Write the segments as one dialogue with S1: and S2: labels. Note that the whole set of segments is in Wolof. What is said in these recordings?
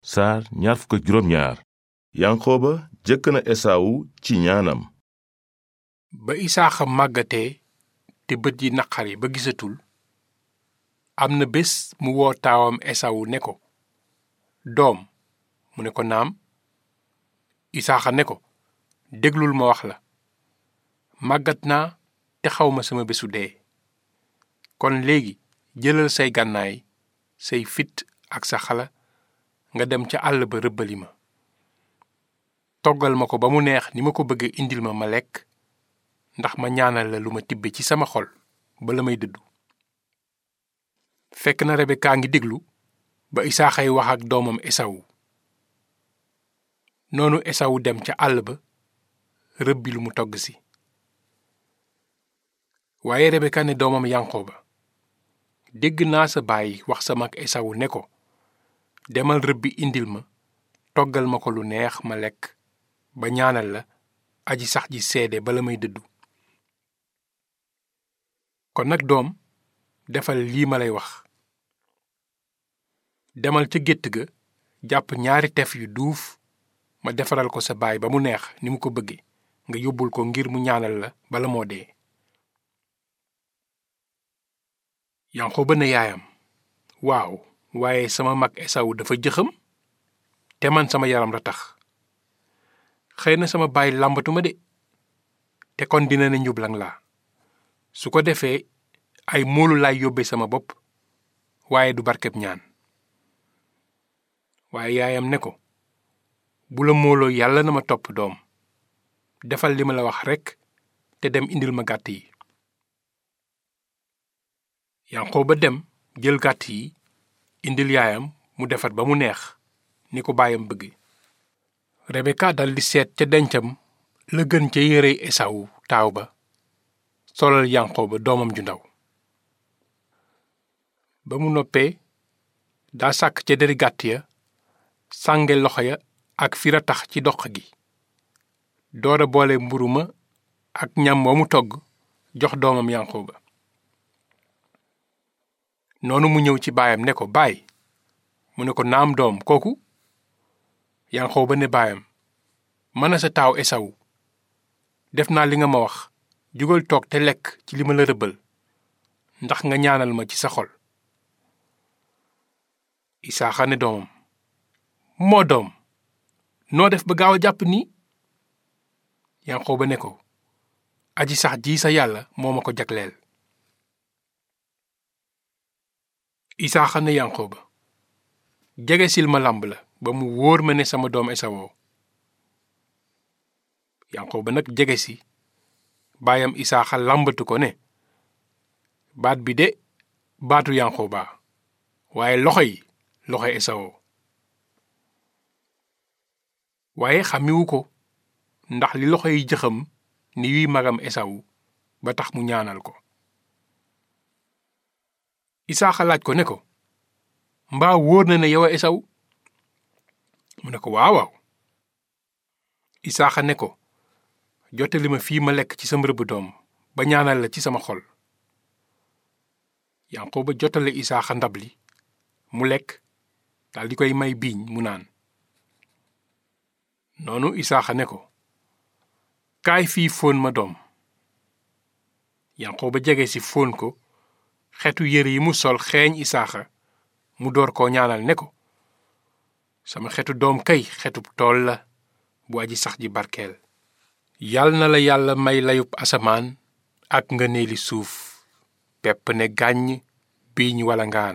S1: saar ñaar fukk ak juróom ñaar yanqooba jëkk na esaawu ci ñaanam
S2: ba isaaxa màggatee te bët yi naqari ba gisatul am na bés mu woo taawam esawu ne ko doom mu ne ko naam isaaxa ne ko déglul ma wax la màggat naa te xawma sama bésu dee kon léegi jëlal say gànnaay say fit ak sa xala nga dem ca àll ba rëbbali ma toggal ma ko ba mu neex ni ma ko bëgge indil ma ma lekk ndax ma ñaanal la lu ma tibbe ci sama xol ba la may dëddu fekk na Rebeka ngi déglu ba Isaaxay wax ak doomam Esawu noonu Esawu dem ca àll ba rëbbi lu mu togg si waaye Rebeka ne doomam Yanqooba dégg naa sa baay wax sa mag Esawu ne ko demal rëbbi indil ma toggal ma ko lu neex ma lekk ba ñaanal la aji sax ji seede bala may dëddu kon nag doom defal lii ma lay wax demal ca gétt ga jàpp ñaari tef yu duuf ma defaral ko sa baay ba mu neex ni mu ko bëgge nga yóbbul ko ngir mu ñaanal la bala moo dee Yanqooba ne yaayam waaw waaye sama mag Esawu dafa jëxam te man sama yaram la tax xëy na sama baay làmbatuma de te kon dina ne njublang laa su ko defee ay moolu laay yóbbe sama bopp waaye du barkeb ñaan waaye yaayam ne ko bu la mooloo yàlla na ma topp doom defal li ma la wax rekk te dem indil ma gàtt yi Yanqooba dem jël gàtt yi indil yaayam mu defar ba mu neex ni ko baayam bëgge Rebeka daldi seet ca dencam la gën ca yérey Esawu taaw ba solal Yanqooba doomam ju ndaw ba mu noppee daa sàkk ca deri gàtt ya sànge loxo ya ak fira tax ci doq gi doora boole mburu ma ak ñam wa mu togg jox doomam Yanqooba noonu mu ñëw ci baayam ne ko baay mu ne ko naam doom kooku Yanqooba ne baayam mën a sa taaw Esawu def naa li nga ma wax jugal toog te lekk ci li ma la rëbbal ndax nga ñaanal ma ci sa xol Isaaxa ne doomam moo doom noo def ba gaaw a jàpp nii Yanqooba ne ko aji sax ji sa yàlla moo ma ko jagleel Isaaxa ne Yanqooba jege sil ma làmb la ba mu wóor ma ne sama doom Esawoo Yanqooba nag jege si baayam Isaaxa làmbatu ko ne baat bi de baatu Yanqooba waaye loxo yi loxo Esawoo waaye xàmmiwu ko ndax li loxo yi jëxam ni yuy magam Esawu ba tax mu ñaanal ko Isaaxa laaj ko ne ko mbaa wóor na ne yow a Esawu mu ne ko waaw waaw Isaaxa ne ko jottali ma fii ma lekk ci sama rëbb doom ba ñaanal la ci sama xol Yanqooba jottale Isaaxa ndab li mu lekk dal di koy may biiñ mu naan noonu Isaaxa ne ko kaay fii fóon ma doom Yanqooba jege si fóon ko xetu yére yi mu sol xeeñ Isaaxa mu door koo ñaanal ne ko sama xetu doom kay xetub tool la bu aji sax ji barkeel yal na la yàlla may layub asamaan ak nga neeli suuf pepp ne gàññ biiñ wala ngaan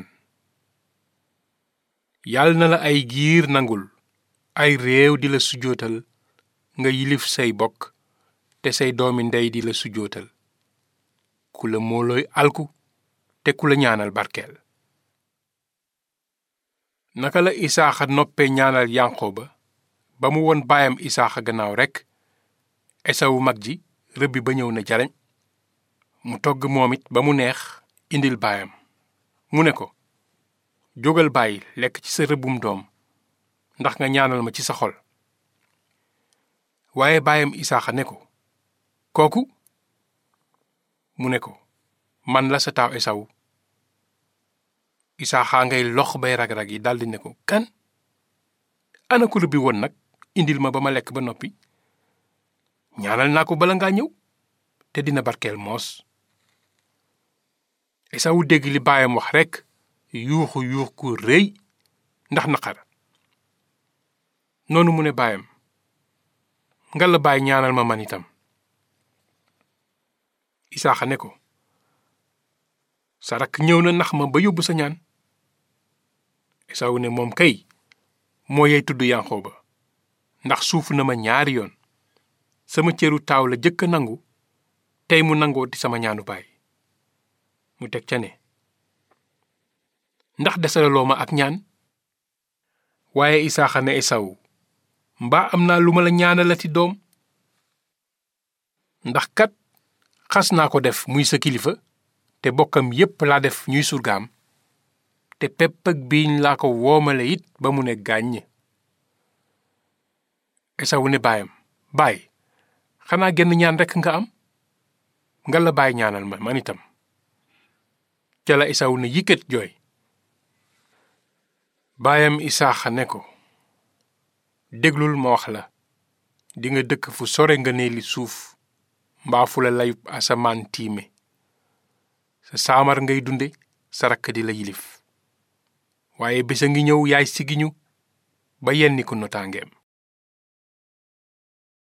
S2: yal na la ay giir nangul ay réew di la sujootal nga yilif say bokk te say doomi ndey di la sujootal ku la moolooy alku te ku la ñaanal barkeel naka la isaaxa noppee ñaanal yanqooba ba mu won baayam isaaxa gannaaw rekk esawu mag ji rëbbi ba ñëw na jaleñ mu togg moom it ba mu neex indil baayam mu ne ko jógal bàyyi lekk ci sa rëbbum doom ndax nga ñaanal ma ci sa xol waaye baayam isaaxa ne ko kooku mu ne ko man la sa taaw esawu isaaxa ngay lox bay rag-rag yi daldi ne ko kan ana ko rëbbi woon nag indil ma ba ma lekk ba noppi ñaanal naa ko bala ngaa ñëw te dina barkeel moos Esawu dégg li baayam wax rekk yuuxu yuux ku rëy ndax naqar noonu mu ne baayam nga la baay ñaanal ma man itam Isaaxa ne ko sa rakk ñëw na nax ma ba yóbbu sa ñaan Esawu ne moom kay moo yey tudd Yanqooba ndax suufu na ma ñaari yoon sama cëru taaw la jëkk a nangu tey mu nangoo di sama ñaanu baay mu teg ca ne ndax desalaloo ma ak ñaan waaye Isaaxa ne Esawu mbaa am naa lu ma la ñaanalati doom ndax kat xas naa ko def muy sa kilifa te bokkam yépp laa def ñuy surgaam te pepp ak biiñ laa ko woomale it ba mu ne gàññ Esawu ne baayam baay xanaa genn ñaan rekk nga am nga la baay ñaanal ma man itam ca la Esawu ne yikkat jooy baayam Isaaxa ne ko déglul ma wax la dinga dëkk fu sore nga ne li suuf mbaa fu la layub asamaan tiime sa saamar ngay dunde sa rakk di la yilif waaye bés a ngi ñëw yaay sigiñu ba yenni ko notaangeem